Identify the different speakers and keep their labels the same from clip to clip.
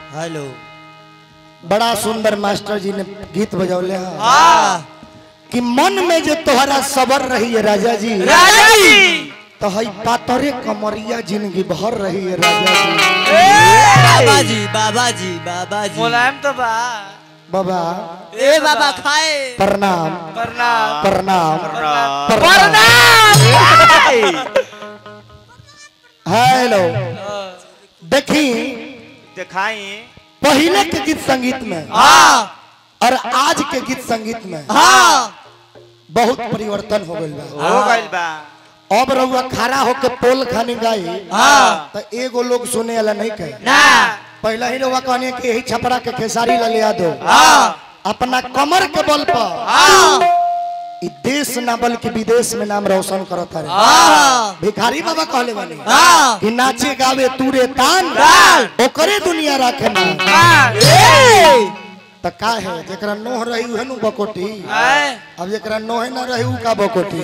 Speaker 1: Hello
Speaker 2: बड़ा सुंदर master जी ने गीत बजौले हैं
Speaker 1: हाँ
Speaker 2: कि मन में जो तोहरा सबर रही है राजा जी
Speaker 1: राजा जी
Speaker 2: तो हई पातरे कमरिया जिंदगी भर रही है राजा जी
Speaker 1: बाबा जी बाबा जी बाबा जी
Speaker 3: मुलायम तो बा
Speaker 2: बाबा
Speaker 1: ए बाबा खाए
Speaker 2: प्रणाम
Speaker 3: प्रणाम
Speaker 2: प्रणाम
Speaker 3: प्रणाम
Speaker 2: हेलो देखी
Speaker 3: दिखाई
Speaker 2: पहले के गीत संगीत में
Speaker 1: हाँ
Speaker 2: और आज के गीत संगीत में
Speaker 1: हाँ
Speaker 2: बहुत परिवर्तन हो गइल बा
Speaker 3: हो गइल बा
Speaker 2: अब रउआ खड़ा होके पोल खानी गाई
Speaker 1: हाँ
Speaker 2: तो एगो लोग सुने वाला नहीं कहे
Speaker 1: ना
Speaker 2: पहला ही रउआ कहने कि यही छपरा के खेसारी ला लिया दो
Speaker 1: हाँ
Speaker 2: अपना कमर के बल पर
Speaker 1: हाँ
Speaker 2: इ देश ना बल्कि विदेश में नाम रोशन करता रहे
Speaker 1: हाँ
Speaker 2: भिखारी बाबा कहले बानी
Speaker 1: हाँ
Speaker 2: कि नाचे गावे तूरे तान
Speaker 1: तान।
Speaker 2: ओकरे दुनिया राखे ना
Speaker 1: ए
Speaker 2: त का है जेकरा नोह रही उहे नु बकोटी
Speaker 3: आए
Speaker 2: अब जेकरा नोहे ना रही उ का बकोटी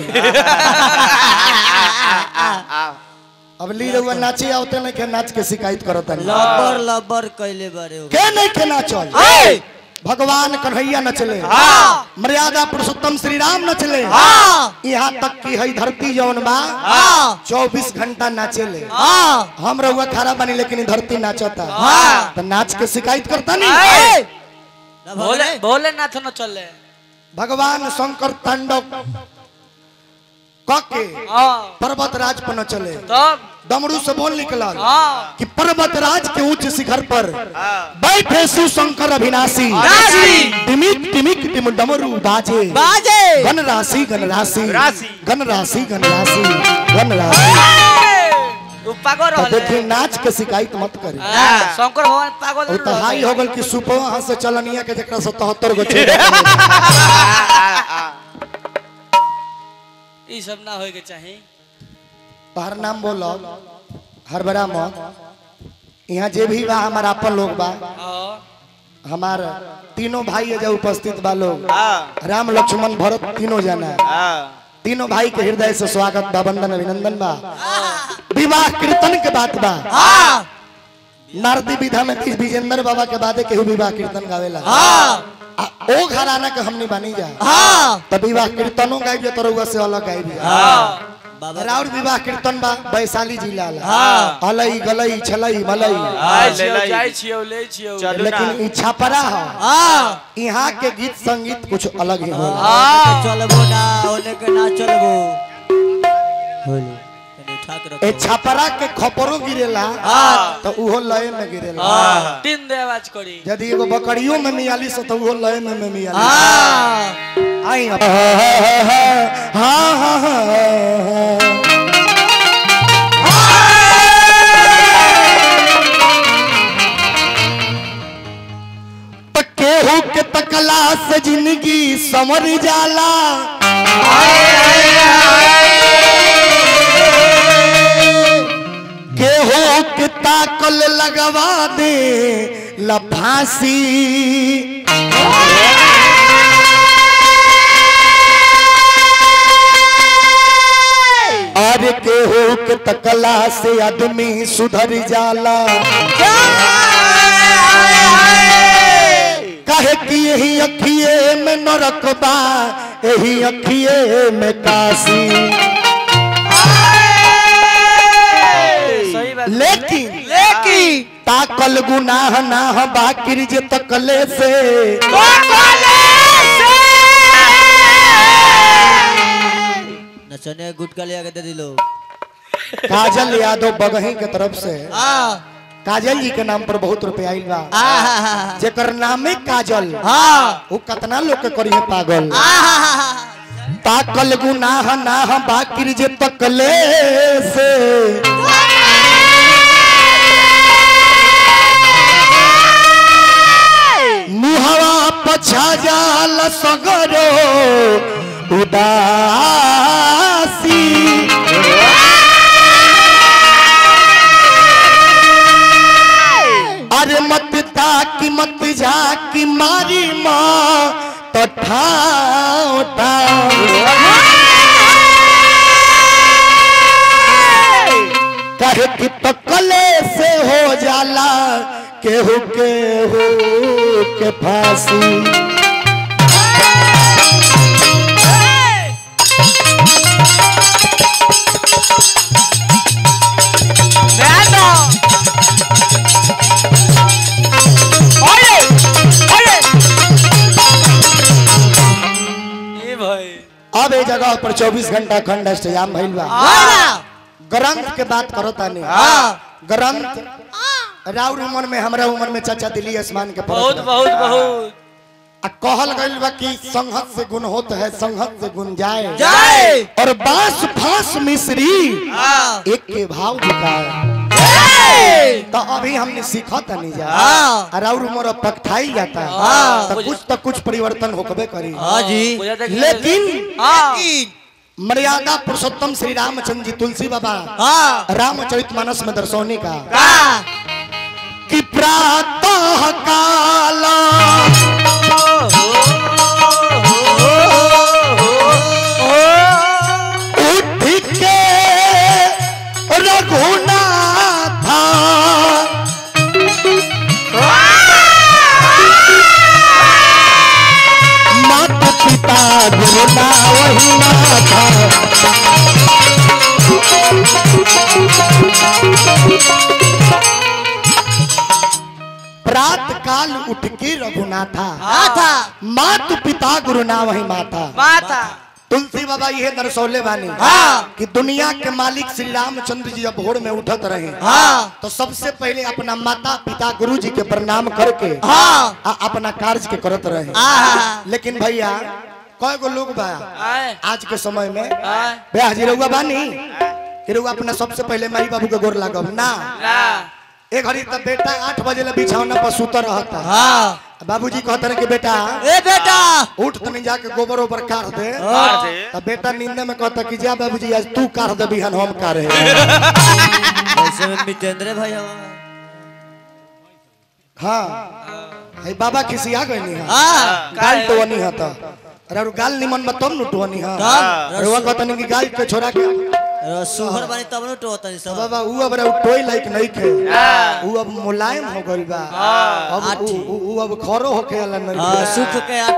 Speaker 2: अब ली रउआ नाचे आवते नहीं के नाच के शिकायत करता नहीं
Speaker 1: लबर लबर कैले बारे हो
Speaker 2: के नहीं के नाचल
Speaker 1: ए
Speaker 2: भगवान कन्हैया नचले
Speaker 1: हाँ
Speaker 2: मर्यादा पुरुषोत्तम श्री राम नचले
Speaker 1: हाँ
Speaker 2: यहाँ तक की है धरती जौन बा
Speaker 1: हाँ
Speaker 2: चौबीस घंटा नाचेले
Speaker 1: हाँ
Speaker 2: हम रउआ खड़ा बनी लेकिन इ धरती नाचता
Speaker 1: हाँ।
Speaker 2: तो नाच के शिकायत करता नहीं
Speaker 1: ए
Speaker 3: भोले भोलेनाथ न चले
Speaker 2: भगवान शंकर तांडव कके
Speaker 3: हाँ
Speaker 2: पर्वत राज पर न चले
Speaker 3: तब
Speaker 2: दमरू से बोल निकलल
Speaker 3: हाँ
Speaker 2: कि पर्वत राज के उच्च शिखर पर
Speaker 3: हाँ
Speaker 2: बैठे सुशंकर अविनाशी
Speaker 1: राशि।
Speaker 2: टिमिक टिमिक टिम डमरू बाजे
Speaker 1: बाजे
Speaker 2: गण राशि गण राशि
Speaker 3: राशि।
Speaker 2: गण राशि गण राशि गण राशि
Speaker 3: उ पागल
Speaker 2: तो देखी
Speaker 3: रहले
Speaker 2: नाच के शिकायत मत करी
Speaker 3: हाँ, शंकर भगवान पागल
Speaker 2: और तो हाई हो गल कि सुपो हाथ से चलनिया के जकरा सतहत्तर गो छेद
Speaker 3: ई सब ना होए के चाही
Speaker 2: तोहर नाम बोलो हरबरा मत यहाँ जे भी बा हमारा अपन लोग बा
Speaker 3: हाँ
Speaker 2: हमार तीनों भाई है जो उपस्थित बा लोग
Speaker 3: हाँ
Speaker 2: राम लक्ष्मण भरत तीनों जाना है
Speaker 3: हाँ
Speaker 2: तीनों भाई के हृदय से स्वागत बा वंदन अभिनंदन बा विवाह कीर्तन के बात बा
Speaker 1: हाँ
Speaker 2: नारदी विधा में किस विजेंद्र बाबा के बादे केहू विवाह कीर्तन गावेला
Speaker 1: हाँ
Speaker 2: आ ओ घराना के हमनी बनी जा
Speaker 1: हाँ
Speaker 2: तब विवाह कीर्तनों गाइब जा तोरुआ से अलग गाइब जा
Speaker 3: हाँ
Speaker 1: बाबा
Speaker 2: राउर विवाह कीर्तन बा वैशाली जिला ला
Speaker 1: हाँ।
Speaker 2: अलई गलई छलई मलई
Speaker 3: आइ छियौ जाइ छियौ ले छियौ
Speaker 4: चलू ना
Speaker 2: लेकिन ई छपरा है
Speaker 1: हाँ
Speaker 2: यहाँ के गीत संगीत कुछ अलग ही होला
Speaker 3: हाँ
Speaker 1: चलबो ना ओने के ना चलबो होली तनी उठा के
Speaker 2: ए
Speaker 1: रखो
Speaker 2: छपरा के खपरो गिरेला
Speaker 1: हाँ।
Speaker 2: तो उहो लय में गिरेला
Speaker 3: हाँ तीन दे आवाज करी
Speaker 2: यदि एगो बकरियों में मियाली से तो उहो लय में में मियाली
Speaker 1: हाँ
Speaker 2: आई अब। हाँ हाँ हाँ तो केहू के तकला से जिंदगी समर जाला केहू के ताकल लगवा दे लफासी अरे केहू के तकला से आदमी सुधर जाला कहे कि यही अखिए में नरक बा यही अखिए में काशी
Speaker 3: सही बात
Speaker 2: लेकिन
Speaker 1: लेकिन
Speaker 2: ताकल गुनाह ना बाकिर जे तकले से
Speaker 1: नचने गुटका ले आके दे दिलो
Speaker 2: काजल यादव बगही के तरफ से
Speaker 1: हाँ
Speaker 2: काजल जी के नाम पर बहुत रुपया आइल बा
Speaker 1: हाँ
Speaker 2: जेकर नामे काजल
Speaker 1: हाँ
Speaker 2: वो कितना लोग के करी है पागल
Speaker 1: हाँ
Speaker 2: ताकल गुनाह ना बाकिर जे तकले से मुहवा पछा जाल सगरो उदासी अरे मत ताकी मत झाकी मारी माँ तो ठाओ कहे कि तकले से हो जाला केहू केहू के फांसी
Speaker 3: ए भाई
Speaker 2: अब ए जगह पर 24 घंटा खंड इंतजाम भइल बा ग्रंथ के बात करो तानी ग्रंथ राउर उमर में हमरा उमर में चाचा दिल्ली आसमान के फर्क
Speaker 3: बहुत
Speaker 2: बा।
Speaker 3: बहुत बहुत
Speaker 2: आ कहल गइल बा कि संहत से गुण होत है संहत से गुण जाए
Speaker 1: जाए
Speaker 2: और बांस फांस मिश्री
Speaker 1: हाँ
Speaker 2: एक के भाव बिकाए तो अभी हमने सीखा नहीं जा
Speaker 1: हाँ।
Speaker 2: और और उम्र अब पकठाई जाता है
Speaker 1: हाँ।
Speaker 2: तो कुछ तो कुछ परिवर्तन होकबे करी
Speaker 1: हाँ जी
Speaker 3: बुझा देख
Speaker 2: लेकिन
Speaker 3: हाँ
Speaker 2: मर्यादा पुरुषोत्तम श्री रामचंद्र जी तुलसी बाबा
Speaker 1: हाँ
Speaker 2: रामचरित मानस में दर्शौनी का
Speaker 1: हाँ
Speaker 2: कि प्रातः काला उठ के रघुनाथा मात पिता गुरुना वही नाथा प्रात काल उठ के रघुनाथा
Speaker 1: था
Speaker 2: मात पिता गुरुना वही माता
Speaker 3: माता
Speaker 2: तुलसी बाबा ये दर्शौले बानी
Speaker 1: हाँ।
Speaker 2: कि दुनिया के मालिक श्री रामचंद्र जी जब भोर में उठत रहे
Speaker 1: हाँ।
Speaker 2: तो सबसे पहले अपना माता पिता गुरु जी के प्रणाम करके
Speaker 1: हाँ।
Speaker 2: आ अपना कार्य के करत रहे
Speaker 1: हाँ।
Speaker 2: लेकिन भैया कय गो लोग बा
Speaker 3: आए
Speaker 2: आज के समय में
Speaker 3: आए
Speaker 2: बे हाजिरउआ बानी हिरउआ अपना सबसे पहले माई बाबू के गोर लागब ना
Speaker 3: ना
Speaker 2: एक घड़ी तब बेटा आठ बजे ले बिछौना पर सुत रहता
Speaker 1: हाँ
Speaker 2: बाबूजी कहते रहे कि बेटा
Speaker 1: ए बेटा
Speaker 2: उठ तनी जाके गोबर ओबर काट दे
Speaker 3: मार दे
Speaker 2: तब बेटा नींद में कहता कि जा बाबूजी आज तू काट दे बिहान हम काटे
Speaker 1: ऐसे में मितेंद्र भाई हमारा
Speaker 2: हाँ है बाबा खिसिया गई नहीं है
Speaker 1: हाँ
Speaker 2: गाल तो नहीं है तो अरे और गाल निमन में तब नु टोनी है
Speaker 1: तब
Speaker 2: अरे वो कहता नहीं कि गाल के छोड़ा के
Speaker 1: सुहर बनी तब न टोता नहीं सब
Speaker 2: बाबा ऊ अब रे ऊ टोई लाइक नहीं खे ऊ अब मुलायम हो गइल बा अब ऊ- ऊ ऊ अब खरो होके वाला नहीं
Speaker 1: हाँ सुख के